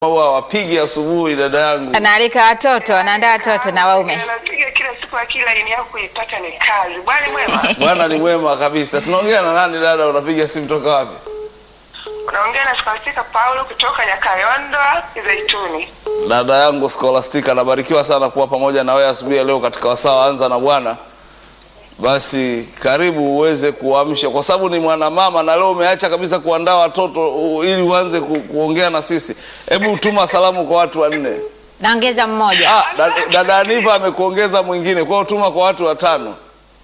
huwa wapigi asubuhi, dada yangu. Anaalika watoto, anaandaa watoto na waume. Anapiga kila siku, akili laini yako kuipata ni kazi. Bwana mwema, Bwana ni mwema kabisa. Tunaongea na nani dada? Unapiga simu toka wapi? unaongea na Scholastica Paulo kutoka Nyakayondo Zaituni. Dada yangu Scholastica, nabarikiwa sana kuwa pamoja na wewe asubuhi ya leo katika wasaa wa anza na Bwana. Basi karibu uweze kuamsha, kwa sababu ni mwanamama na leo umeacha kabisa kuandaa watoto u- ili uanze ku, kuongea na sisi. Hebu tuma salamu kwa watu wanne. Naongeza mmoja. Ah, dada, dada Aniva amekuongeza mwingine, kwa hiyo tuma kwa watu watano.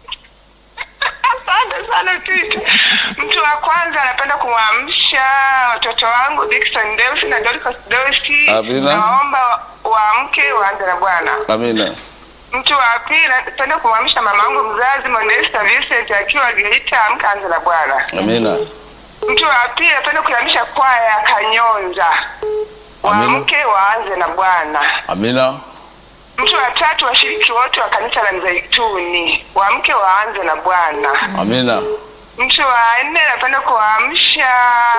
Asante sana Titi. Mtu wa kwanza anapenda kumwamsha watoto wangu Dickson Deus na Dorcas Deus. Amina. Naomba waamke waanze na Bwana. Amina. Mtu wa pili anapenda kumwamsha mamangu mzazi Modesta Vincent akiwa Geita, amka anze na Bwana. Amina. Mtu wa pili anapenda kuamsha kwaya ya Kanyonza. Amina. Waamke waanze na Bwana. Amina. Mtu wa tatu washiriki wote wa kanisa la Mzeituni waamke waanze na Bwana. Amina. Mtu wa nne napenda kuamsha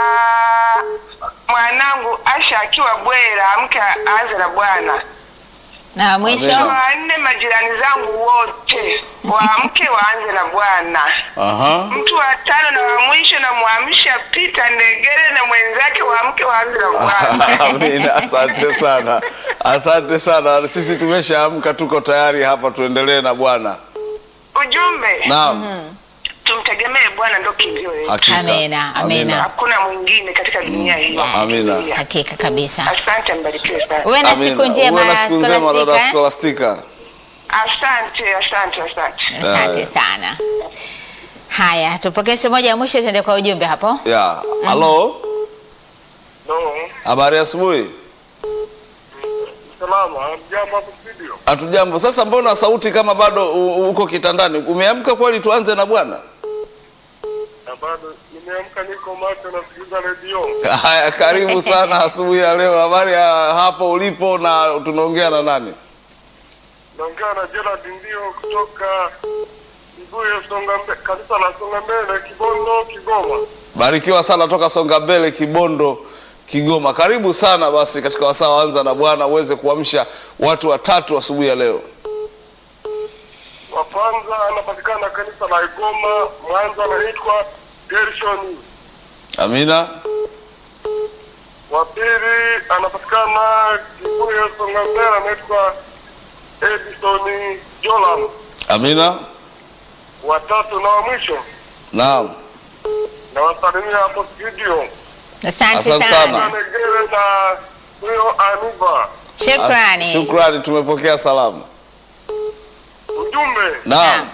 mwanangu Asha akiwa Bwera, amke aanze na Bwana. Na mwisho Amina. Wa nne majirani zangu wote waamke waanze na Bwana. Aha. Mtu wa tano na wa mwisho namwamsha Peter Ndegere na mwenzake waamke waanze na Bwana. Amina, asante sana, asante sana. Sisi tumeshaamka, tuko tayari hapa, tuendelee na Bwana. Ujumbe, Naam, tumtegemee Bwana, ndo kimbilio letu. hakika. Amina, amina. Hakuna mwingine katika dunia hii. Amina. hakika kabisa. Asante, mbarikiwe sana. Uwe na siku Amina. njema Uwe na siku njema dada Scholastica. Scholastica. Asante, asante, asante. Asante Haya. sana. Haya, tupokee simu moja ya mwisho, tuende kwa ujumbe hapo. Ya, halo, No, habari asubuhi. salama. Jambo hapo studio. Hatujambo. Sasa mbona sauti kama bado u- uko kitandani? Umeamka kweli? Tuanze na Bwana. Na bado nimeamka, niko macho, nasikiliza redio. Haya, karibu sana asubuhi ya leo. Habari ya hapo ulipo, na tunaongea na nani? Naongea na Gerard ndio kutoka Kibuye, Songa Mbe- kanisa la Songa Mbele, Kibondo, Kigoma. Barikiwa sana toka Songa Mbele, Kibondo, Kigoma. Karibu sana basi katika wasaa wa anza na Bwana uweze kuamsha watu watatu asubuhi ya leo. Wa kwanza anapatikana kanisa la Igoma, Mwanza, anaitwa Gershon. Amina. Wa pili anapatikana Kibuye, Songa Mbele, anaitwa Edison Jolam. Amina. Wa tatu na wa mwisho Naam. nawasalimia hapo studio. Asante Asante sana. sana. Negere na huyo Anuba. Shukrani. Shukrani, tumepokea salamu. Ujumbe Naam.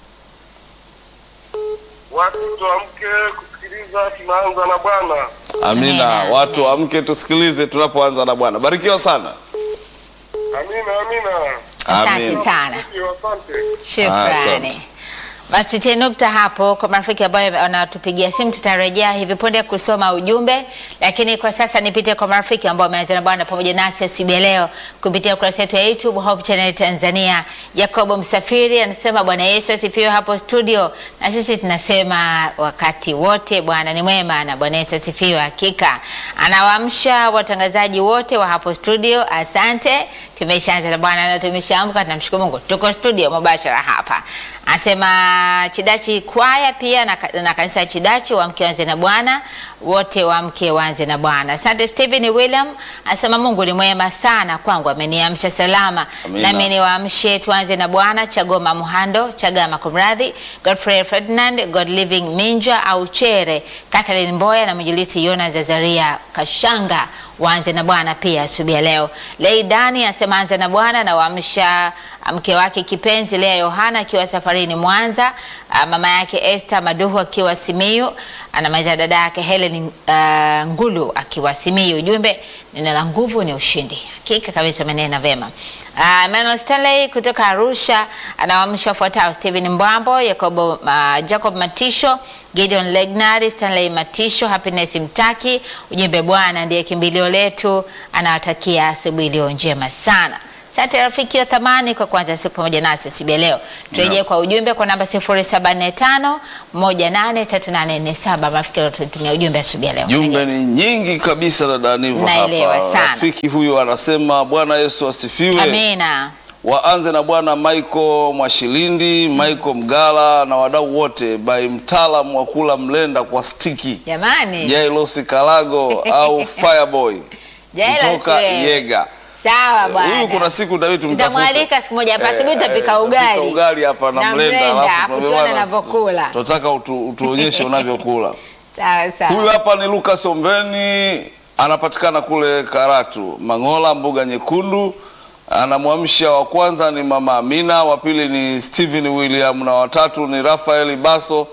watu tuamke kusikiliza, tunaanza na Bwana. Amina. Amina. Watu amke tusikilize tunapoanza na Bwana. Barikiwa sana. Amina, amina. Asante Amin. sana. Ndio, Asante. Shukrani. Asante. Basi tutie nukta hapo kwa marafiki ambao wanatupigia simu. Tutarejea hivi punde kusoma ujumbe, lakini kwa sasa nipite kwa marafiki ambao wameanza na Bwana pamoja nasi asubuhi ya leo kupitia ukurasa wetu wa YouTube Hope Channel Tanzania. Yakobo Msafiri anasema Bwana Yesu asifiwe hapo studio, na sisi tunasema wakati wote Bwana ni mwema na Bwana Yesu asifiwe. Hakika anawaamsha watangazaji wote wa hapo studio. Asante, tumeshaanza na Bwana na tumeshaamka, tunamshukuru Mungu, tuko studio mubashara hapa. Anasema Chidachi kwaya pia na, na kanisa ya Chidachi wamke wanze na Bwana, wote wamke wanze na Bwana. Asante Stephen William anasema Mungu ni mwema sana kwangu, ameniamsha salama Amina. nami niwaamshe tuanze na Bwana. Chagoma Muhando, Chagama kumradhi, Godfrey Ferdinand, God Living Minja au Chere, Catherine Mboya na mwinjilisti Yona Zazaria Kashanga waanze na Bwana pia asubuhi ya leo. Leidani anasema anza na Bwana na waamsha mke wake kipenzi Lea Yohana akiwa safarini Mwanza, ah, mama yake Esther Maduhu akiwa Simiyu, anamaliza dada yake Helen ah, Ngulu akiwa Simiyu. Ujumbe, neno la nguvu ni ushindi. Hakika kabisa umenena vema. Uh, Emmanuel Stanley kutoka Arusha anawaamsha wafuatao: Stephen Mbwambo, Yakobo, uh, Jacob Matisho, Gideon Legnari, Stanley Matisho, Happiness Mtaki. Ujumbe, Bwana ndiye kimbilio letu, anawatakia asubuhi iliyo njema sana. Asante rafiki wa thamani kwa kuanza siku pamoja nasi asubuhi ya leo. Turejee kwa ujumbe kwa namba 0745 183847. Rafiki tutumia ujumbe asubuhi ya leo. Jumbe ni nyingi kabisa dada Nivo Naelewa hapa. sana. Rafiki huyu anasema Bwana Yesu asifiwe. Amina. Waanze na Bwana Michael Mwashilindi, Michael Mgala na wadau wote by mtaalamu wa kula mlenda kwa stiki Jamani. Jailosi Kalago au Fireboy Jailos kutoka we. Yega. Sawa bwana. Huyu kuna siku David tumtafute. Tutamwalika siku moja hapa asubuhi tutapika tutapika ugali. ugali hapa na, Na mlenda mlenda, alafu afu tuambie tuone bwana, anavyokula. Tunataka utu, utuonyeshe unavyokula. Sawa sawa. Huyu hapa ni Lucas Ombeni, anapatikana kule Karatu, Mangola, mbuga nyekundu. Anamwamsha wa kwanza ni mama Amina, wa pili ni Steven William na watatu ni Rafael Baso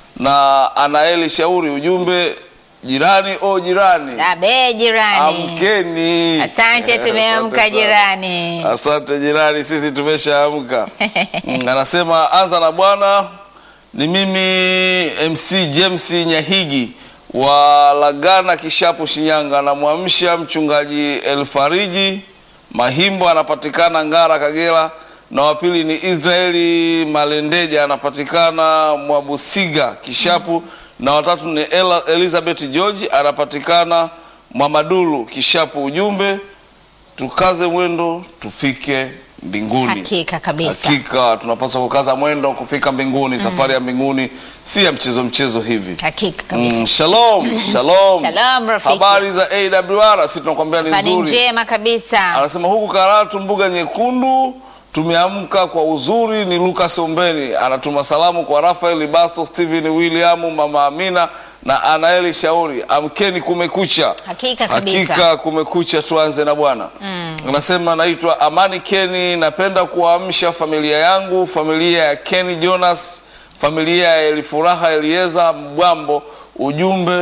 na Anaeli Shauri. Ujumbe jirani o jirani, Abe jirani. amkeni. Asante, Eh, tumeamka asante sana. jirani. Asante jirani, sisi tumeshaamka. Mm, Anasema anza na Bwana. Ni mimi MC James Nyahigi wa Lagana Kishapu, Shinyanga. Namwamsha mchungaji Elfariji Mahimbo, anapatikana Ngara, Kagera, na wa pili ni Israeli Malendeja, anapatikana Mwabusiga, Kishapu, na watatu ni Ela, Elizabeth George, anapatikana Mwamadulu, Kishapu. Ujumbe tukaze mwendo tufike mbinguni. Hakika kabisa. Hakika tunapaswa kukaza mwendo kufika mbinguni. Safari ya mbinguni si ya mchezo mchezo hivi. Hakika kabisa. Mm, shalom shalom. Shalom, rafiki. Habari za AWR, si tunakwambia ni Habari nzuri. njema kabisa. Anasema huku Karatu mbuga nyekundu tumeamka kwa uzuri. Ni Lucas Ombeni anatuma salamu kwa Rafael Baso, Steven William, mama Amina na Anaeli Shauri. Amkeni, kumekucha. Hakika kabisa. Hakika kumekucha, tuanze na Bwana. Anasema naitwa Amani Keni, napenda kuwaamsha familia yangu, familia ya Keni Jonas, familia ya Elifuraha Elieza Mbwambo. Ujumbe,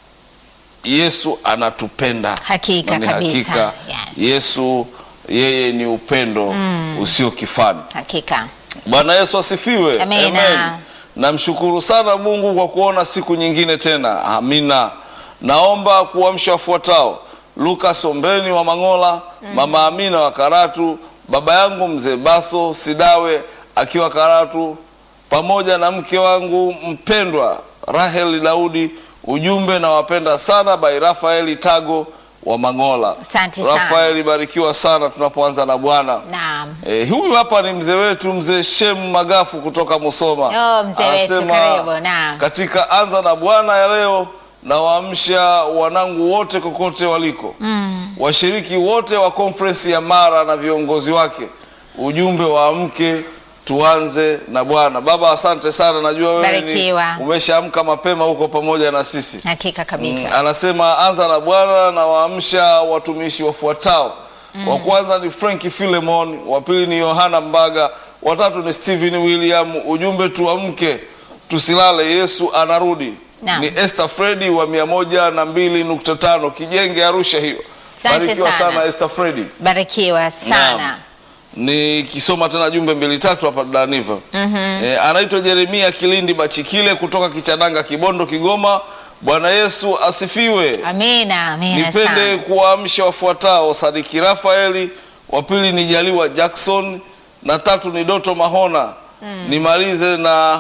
Yesu anatupenda. Hakika Na ni kabisa. hakika Yes. Yesu yeye ni upendo usio kifani. Hakika. Bwana Yesu asifiwe. Amina. Namshukuru sana Mungu kwa kuona siku nyingine tena. Amina. Naomba kuamsha wafuatao: Lucas Ombeni wa Mangola, mama Amina wa Karatu, baba yangu mzee Baso Sidawe akiwa Karatu, pamoja na mke wangu mpendwa Rahel Daudi. Ujumbe, nawapenda sana by Rafaeli Tago wa Mangola. Asante sana. Rafaeli, barikiwa sana tunapoanza na Bwana. Naam. Eh, huyu hapa ni mzee wetu mzee Shem Magafu kutoka Musoma. Oh, mzee wetu, Anasema, karibu, naam. Katika anza na Bwana ya leo nawaamsha wanangu wote kokote waliko, washiriki wote wa konferensi ya Mara na viongozi wake. Ujumbe waamke, tuanze na Bwana. Baba, asante sana, najua wewe ni Barikiwa. umeshaamka mapema huko pamoja na sisi. Hakika kabisa. Mm, anasema anza na Bwana na waamsha watumishi wafuatao. Wa kwanza ni Frank Philemon, wa pili ni Yohana Mbaga, watatu ni Stephen William. Ujumbe tuamke, tusilale, Yesu anarudi. Naam. Ni Esther Fredi wa mia moja na mbili nukta tano Kijenge Arusha hiyo. Asante Barikiwa sana. sana Esther Fredi. Barikiwa sana. Nikisoma tena jumbe mbili tatu hapa Daniva. E, anaitwa Jeremia Kilindi Bachikile kutoka Kichananga, Kibondo, Kigoma. Bwana Yesu asifiwe. Amina. Amina Nipende sana. kuwaamsha wafuatao: Sadiki Rafaeli, wa pili ni Jaliwa Jackson na tatu ni Doto Mahona. Nimalize na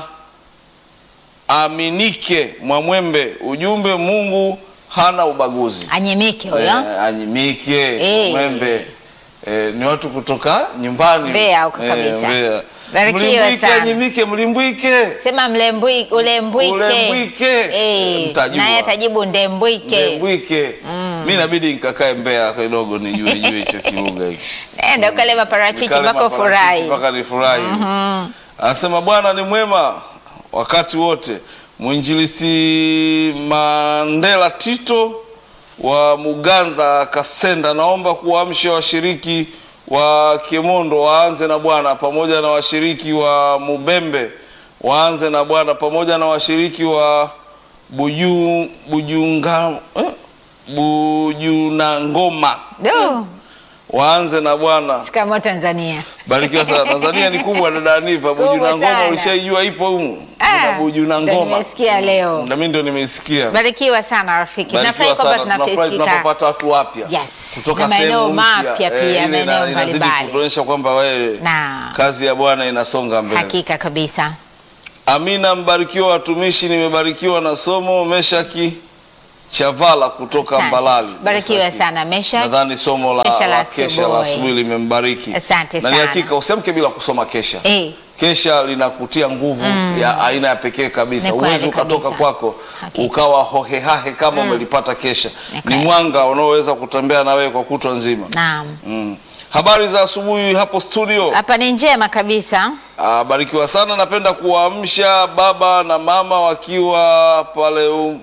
Aminike Mwamwembe. Ujumbe, Mungu hana ubaguzi. Anyemike huyo. Eh, anyimike Eh. Mwembe eh, ni watu kutoka nyumbani Mbeya huko kabisa. Mbeya. Barikiwa Mlimbwike, sana. anyimike, mlimbwike Sema mlembwi ulembwike. Ulembwike. Eh, Mtajua. naye atajibu ndembwike. Mlimbwike. Mi inabidi nikakae Mbeya kidogo nijue jue hicho kilugha hiki. Nenda ukale maparachichi Nikale mpaka maparachichi ufurahi. mpaka nifurahi. Anasema Bwana ni mwema wakati wote. Mwinjilisti Mandela Tito wa Muganza Kasenda, naomba kuwaamsha washiriki wa Kemondo waanze na Bwana pamoja na washiriki wa Mubembe waanze na Bwana pamoja na washiriki wa Buju, Bujunga, eh, Bujunangoma Du, waanze na Bwana shikamoo Tanzania. Barikiwa sana. Tanzania ni kubwa dada Aniva. Buju Kubwa na ngoma sana. ulishaijua ipo humu? Ah, Kuna Buju na ndo ngoma. nimesikia leo. Na mimi ndio nimeisikia. Barikiwa sana rafiki. Barikiwa Nafurahi kwamba sana. Tunafurahi tunafikika. tunapopata watu wapya Yes. kutoka Na maeneo sehemu mpya. mapya pia, ile maeneo ina- inazidi mbalimbali. kutuonyesha kwamba wewe Na kazi ya Bwana inasonga mbele. hakika kabisa. Amina, mbarikiwa watumishi, nimebarikiwa na somo. Meshaki Chavala kutoka Asante. Mbalali. Barikiwa Meshaki. sana Meshak. Nadhani somo la, Kesha la la kesha la asubuhi. asubuhi limembariki. Asante na ni sana. hakika usiamke bila kusoma kesha. Eh, Kesha linakutia nguvu ya aina ya pekee kabisa. Ni kweli Uwezi ukatoka kabisa. kwako Hakika. ukawa hohehahe kama umelipata kesha. Ni Ni kweli. mwanga unaoweza kutembea na wewe kwa kutwa nzima. naam. Mm. Habari za asubuhi hapo studio. Hapa ni njema kabisa. Ah, barikiwa sana. Napenda kuwaamsha baba na mama wakiwa pale u,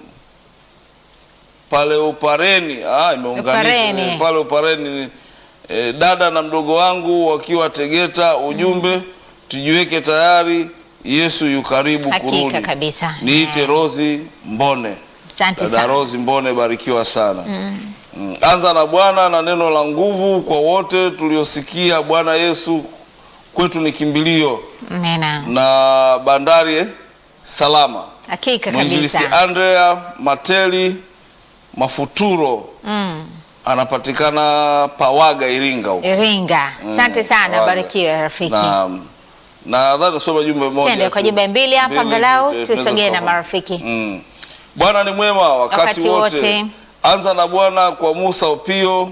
pale Upareni. Ah, imeunganika Upareni. Eh, pale Upareni. Eh, dada na mdogo wangu wakiwa Tegeta. Ujumbe tujiweke tayari, Yesu yu karibu Hakika kurudi. kabisa. Niite Eh, Rozi Mbone. Asante Dada sana. Rozi Mbone, barikiwa sana. Mm. Anza na Bwana na neno la nguvu kwa wote tuliosikia. Bwana Yesu kwetu ni kimbilio Amina. na bandari eh, salama. Hakika Mwinjilisi kabisa. Andrea Mateli Mafuturo Mm. anapatikana Pawaga, Iringa huko. Iringa. Asante Mm, sana. Pawaga. Barikiwa rafiki. Na nadhani nasoma jumbe moja. Twende tu. kwa jumbe mbili hapa Mbili, angalau eh, tunaweza tusogee na tukaona. marafiki. Mm. Bwana ni mwema wakati, Wakati wote. wote. Anza na Bwana kwa Musa Opio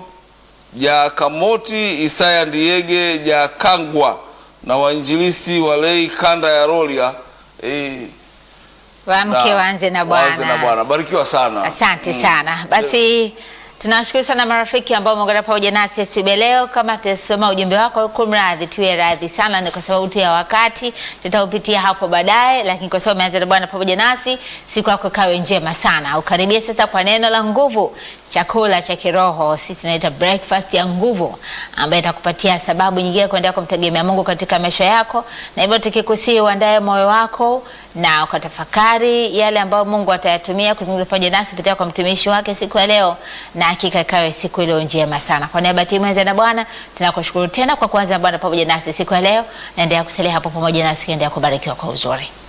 Jakamoti Isaya Ndiege Jakangwa na wainjilisti walei kanda ya Rolia eh, Waamke na- waanze na waanze na Bwana. Bwana. Barikiwa sana. Asante sana. Basi tunawashukuru sana marafiki ambao umeungana pamoja nasi asubuhi ya leo. Kama tutasoma ujumbe wako, kumradhi, tuwe radhi sana, ni kwa sababu tu ya wakati, tutaupitia hapo baadaye, lakini kwa sababu umeanza na Bwana pamoja nasi, siku yako kawe njema sana. Ukaribie sasa kwa neno la nguvu, chakula cha kiroho, sisi tunaita breakfast ya nguvu, ambayo itakupatia sababu nyingine ya kuendelea kumtegemea Mungu katika maisha yako, na hivyo tukikusii uandae moyo wako na ukatafakari yale ambayo Mungu atayatumia kuzungumza pamoja nasi kupitia kwa mtumishi wake siku ya leo, na hakika ikawe siku iliyo njema sana. Kwa niaba ya timu ya na Bwana tunakushukuru tena kwa kuanza Bwana pamoja nasi siku ya leo. Naendelea kusalia hapo pamoja nasi, ukiendelea kubarikiwa kwa uzuri.